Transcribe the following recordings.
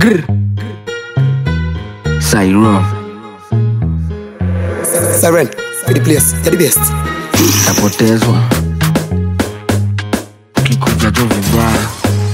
Grr. Sairo Siren, for the place, you're the best. tapotezwa kikuja jo vibaya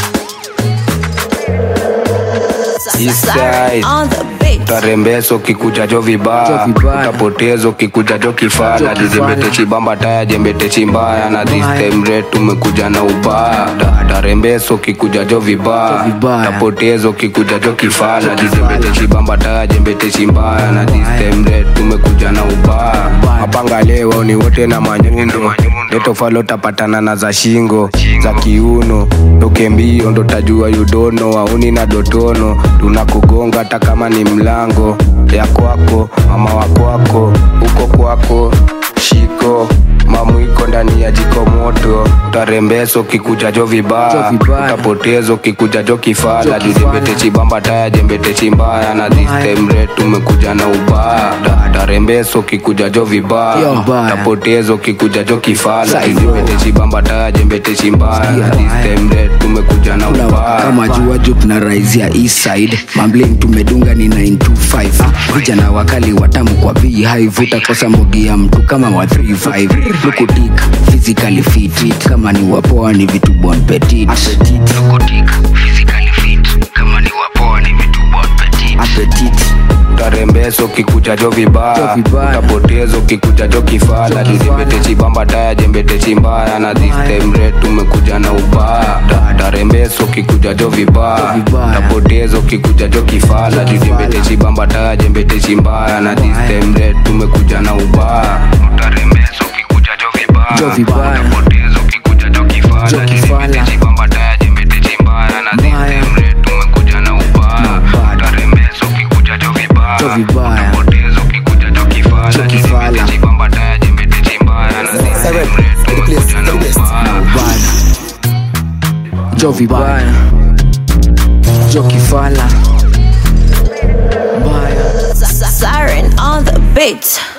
Eastside. on the beat. tarembeso kikuja jo Jo vibaya vibaya. utapotezo kikuja jo kifala Jo kifala. jizembete chibamba taya jembete chimbaya na this Mbaya. time rate tumekuja na ubaya Ta- tarembeso kikuja jo vibaya Jo vibaya. tapotezo kikuja jo kifala Jo kifala. jizembete chibamba taya jembete chimbaya na this Mbaya. time rate tumekuja na ubaya Mbaya. mapanga leo ni wote na manyundo letofalo tapatana na za shingo za kiuno toke mbio ndo tajua yudono wauni na dotono tunakugonga hata kama ni mlango ya kwako mama wa kwako huko kwako shiko mamwiko ndani ya jiko moto utarembeso kikuja jo Jo vibaya vibaya. utapotezo kikuja jo kifala Jo kifala. jujembete chibamba taya jembete chimbaya na this Mbaya. time rate tumekuja na ubaya Ta- tarembeso kikuja jo Yo. vibaya Mbaya. tapotezo kikuja jo kifala Sai, jembete chibamba taya jembete chimbaya na this Mbaya. time rate tumekuja na Kula waka ubaya kama jua juu tunaraizia east side mambling tumedunga ni 925 vijana wakali watamu kwa beehive utakosa mogi ya mtu kama wa 35 lukutik physically fit kama ni wapoa ni vitu bon petit lukutik physically fit kama ni wapoa ni vitu bon petit appetit tarembeso kikuja jo Jo vibaya vibaya. utapotezo kikuja jo kifala Jo kifala. jujembete chibamba taya jembete chimbaya na this Mbaya. time rate tumekuja na ubaya Ta- tarembeso kikuja jo vibaya Jo vibaya. tapotezo kikuja jo kifala Jo jujembete kifala. chibamba taya jembete chimbaya na this Mbaya. time rate tumekuja na ubaya tarembeso kikuja jo vibaya Jo vibaya. tapotezo kikuja jo kifala Jo kifala. jujembete chibamba taya jembete chimbaya na this Mbaya. time rate tumekuja na ubaya Mbaya. tarembeso kikuja jo vibaya Jo vibaya. Utapotezo kikuja jo kifala Jo kifala. jembete chibamba taya jembete chimbaya na this Siren, time rate for the place, tumekuja na you're the best. ubaya ubaya jo vibaya jo kifala mbaya Siren on the beat.